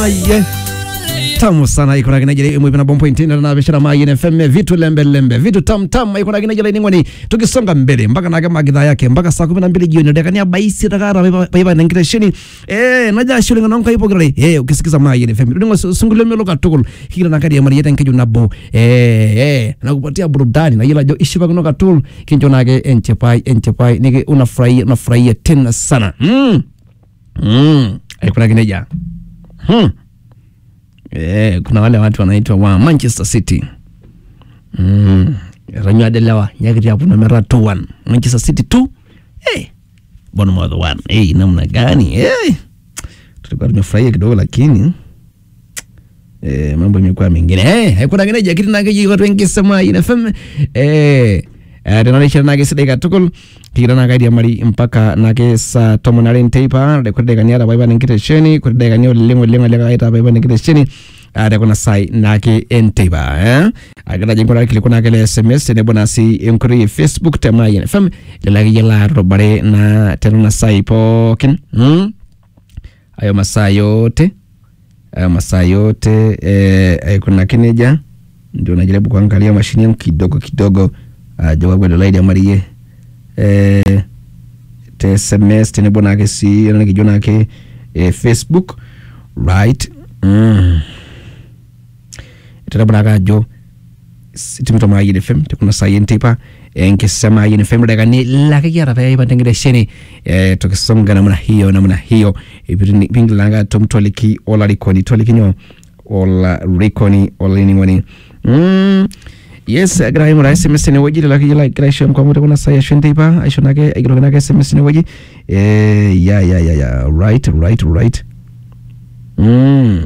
maye tamu sana iko na kinajili imwe na bombo intina na bishara maye na FM vitu lembe lembe vitu tam tam iko na kinajili ni ngoni tukisonga mbele mpaka na kama gidhaa yake mpaka saa 12 jioni dakika baisi takara baiba na ngireshini eh naja shule ngana nkai pogre eh ukisikiza maye na FM ndingo sungule melo katukul kila na kadi ya marieta nkeju nabo eh eh na kupatia burudani na ila jo ishiba kuno katul kinjo nage enchepai enchepai nige unafurahia unafurahia tena sana mm mm aikuna kineja hmm. Eh, kuna wale watu wanaitwa wa Manchester City mm. ranywadelewa nyakiti hapo namera 2-1 Manchester City 2 hey. Bournemouth 1 hey, namna gani hey. tulikuwa tumefurahia kidogo lakini eh, mambo imekuwa mengine hey, haikuna kine jakiti nakeji watu wengi sema ina FM eh tenarishira nake sidai katukul kikira nakaidia mari mpaka nake saa tomon are nteipa kuti daikani are paipa nenkitesheni kuti daikani oleng oleng oleng aita paipa nenkitesheni tekuna sai nake enteipa eh akira jingura kiliku nake le sms tenebo nasi enkoitoi e facebook te mayian fm lelo akeyie laatudubare na tenena sai pookin mm? ayo masaa yote ayo masaa yote eh, aikunaki nejia ndio najaribu kuangalia mashini yangu kidogo kidogo ajo wagwelo laidi amarie eh, te sms tenebo nake si nakijo nake eh, facebook right mm. tenebo nake ajo timito mayin fm tekuna sayin tipa enkisisa mayin fm dakani lakikiata peipa tengitesheni eh, tukisonga namna hiyo namna hiyo pingilanga tomtoliki olarikoni tolikinyo olarikoni olaining'oni mm. yes agira aing'ura sms tenewueji lelo akeyie lagira aisho mkwamo tekuna sai ashu enteipa aisho nake aigeroki nake sms tenewueji eh, ya ya ya ya right right right mm.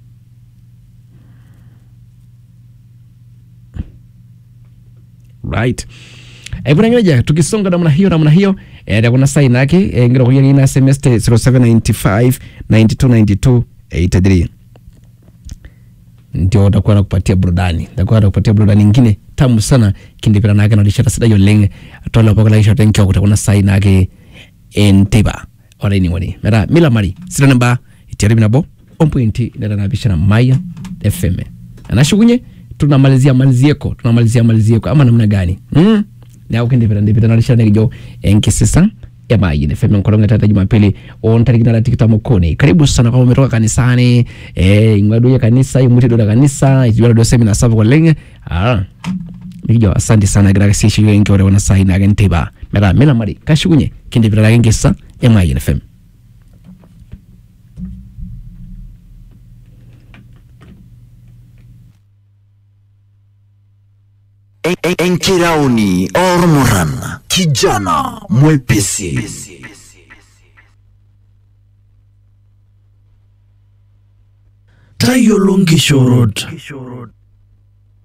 right aikunangineja tukisonga namna hiyo namna hiyo eh, tekuna sai nake eh, ngirokoki akeyie na sms te 0795 9292 83 ndio takuwa nakupatia burudani takuwa nakupatia burudani ingine tamu sana kindipira nake nalishata sidai oleng tolopokolaishata enkio kutakuna sai nake enteipa olaining'oni mera mila mari sita namba itiari nabo ompointi neta napishana maya fm anashukunye tunamalizia malizieko tunamalizia malizieko ama namna gani mm? neaku kindipira ndipita nalishata nekijo enkisisa emayin fm nkolong etata jumapili ontarikini na tikitam okuni karibu sana kama umetoka kanisani eh ing'ua kanisa imuti do kanisa ijuala do semina sapuk oleng ah nikijo asante sana gira kasishi wengi ore wana sai na gentiba mera mela mari kashukunye kindipira lake ngisa emayin fm Enkirauni Ormoran, kijana mwepesi. Tayiolo nkishorot